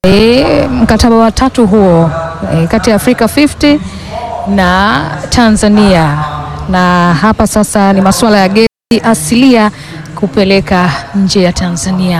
e, mkataba wa tatu huo e, kati ya Afrika 50 na Tanzania, na hapa sasa ni masuala ya gesi asilia kupeleka nje ya Tanzania.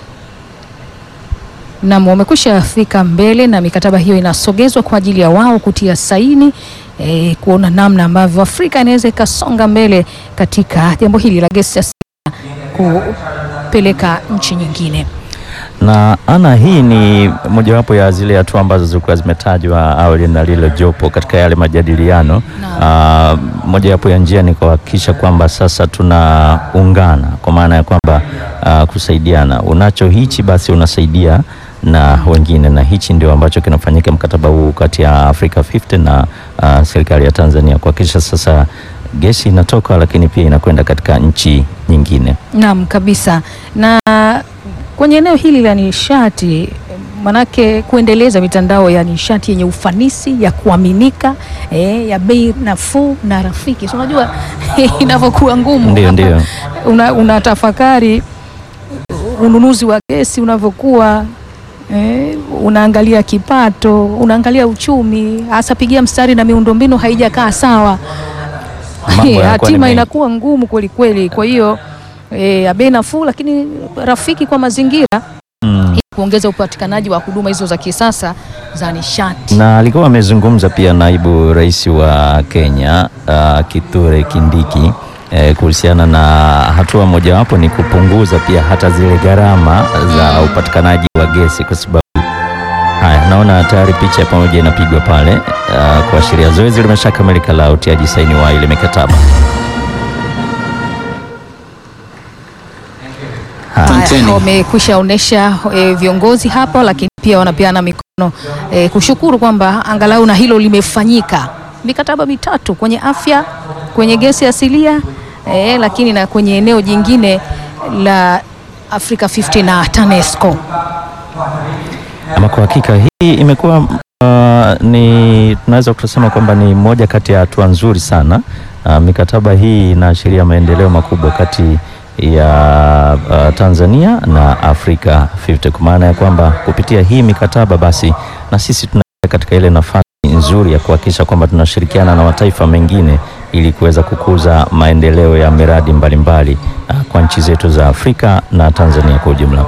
Nam wamekwisha fika mbele na mikataba hiyo inasogezwa kwa ajili ya wao kutia saini e, kuona namna ambavyo Afrika inaweza ikasonga mbele katika jambo hili la gesi asilia kupeleka nchi nyingine. Na ana hii ni mojawapo ya zile hatua ambazo zilikuwa zimetajwa awali na lile jopo katika yale majadiliano. Uh, mojawapo ya njia ni kuhakikisha kwamba sasa tunaungana kwa maana ya kwamba uh, kusaidiana, unacho hichi basi unasaidia na wengine, na hichi ndio ambacho kinafanyika mkataba huu kati ya Africa 50 na uh, serikali ya Tanzania kuhakikisha sasa gesi inatoka, lakini pia inakwenda katika nchi nyingine. Naam, kabisa. Na kwenye eneo hili la nishati, manake kuendeleza mitandao ya nishati yenye ufanisi ya kuaminika, eh, ya bei nafuu na rafiki. So, unajua inavyokuwa ngumu, Ndio, ndio. una, unatafakari ununuzi wa gesi unavyokuwa eh, unaangalia kipato, unaangalia uchumi, hasa pigia mstari na miundombinu haijakaa sawa Mambo yanakuwa ni hatima mengi. inakuwa ngumu kweli kweli. Kwa hiyo eh, ya bei nafuu lakini rafiki kwa mazingira Mm. ili kuongeza upatikanaji wa huduma hizo za kisasa za nishati. na alikuwa amezungumza pia naibu rais wa Kenya uh, Kithure Kindiki eh, kuhusiana na hatua mojawapo ni kupunguza pia hata zile gharama za upatikanaji wa gesi, kwa sababu haya, naona tayari picha pamoja inapigwa pale uh, kuashiria zoezi limeshakamilika la utiaji saini wa ile mikataba. Haya, Wamekwisha onyesha e, viongozi hapa, lakini pia wanapeana mikono e, kushukuru kwamba angalau na hilo limefanyika. Mikataba mitatu kwenye afya, kwenye gesi asilia e, lakini na kwenye eneo jingine la Africa 50 na TANESCO. Ama kwa hakika hii imekuwa uh, ni tunaweza kusema kwamba ni moja kati ya hatua nzuri sana. Uh, mikataba hii inaashiria maendeleo makubwa kati ya uh, Tanzania na Afrika 50 kwa maana ya kwamba kupitia hii mikataba basi na sisi tuna katika ile nafasi nzuri ya kuhakikisha kwamba tunashirikiana na mataifa mengine ili kuweza kukuza maendeleo ya miradi mbalimbali uh, kwa nchi zetu za Afrika na Tanzania kwa ujumla.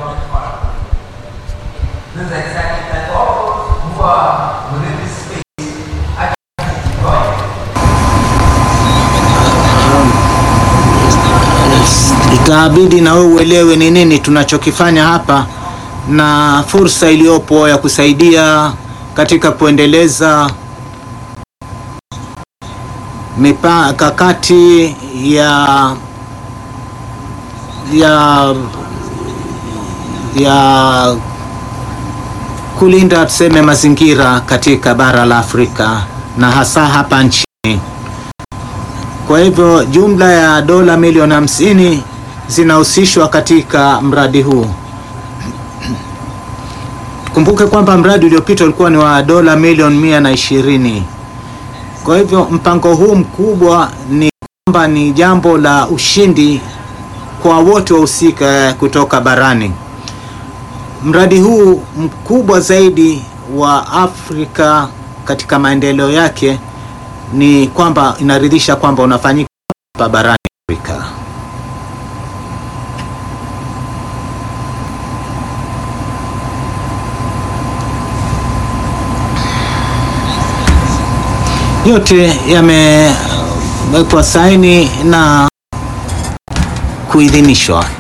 Itabidi na wewe uelewe ni nini tunachokifanya hapa na fursa iliyopo ya kusaidia katika kuendeleza mikakati ya ya ya kulinda tuseme mazingira katika bara la Afrika na hasa hapa nchini. Kwa hivyo jumla ya dola milioni hamsini zinahusishwa katika mradi huu. Kumbuke kwamba mradi uliopita ulikuwa ni wa dola milioni mia na ishirini. Kwa hivyo mpango huu mkubwa ni kwamba ni jambo la ushindi kwa wote wahusika kutoka barani. Mradi huu mkubwa zaidi wa Afrika katika maendeleo yake ni kwamba inaridhisha kwamba unafanyika hapa barani Afrika. Yote yamewekwa saini na kuidhinishwa.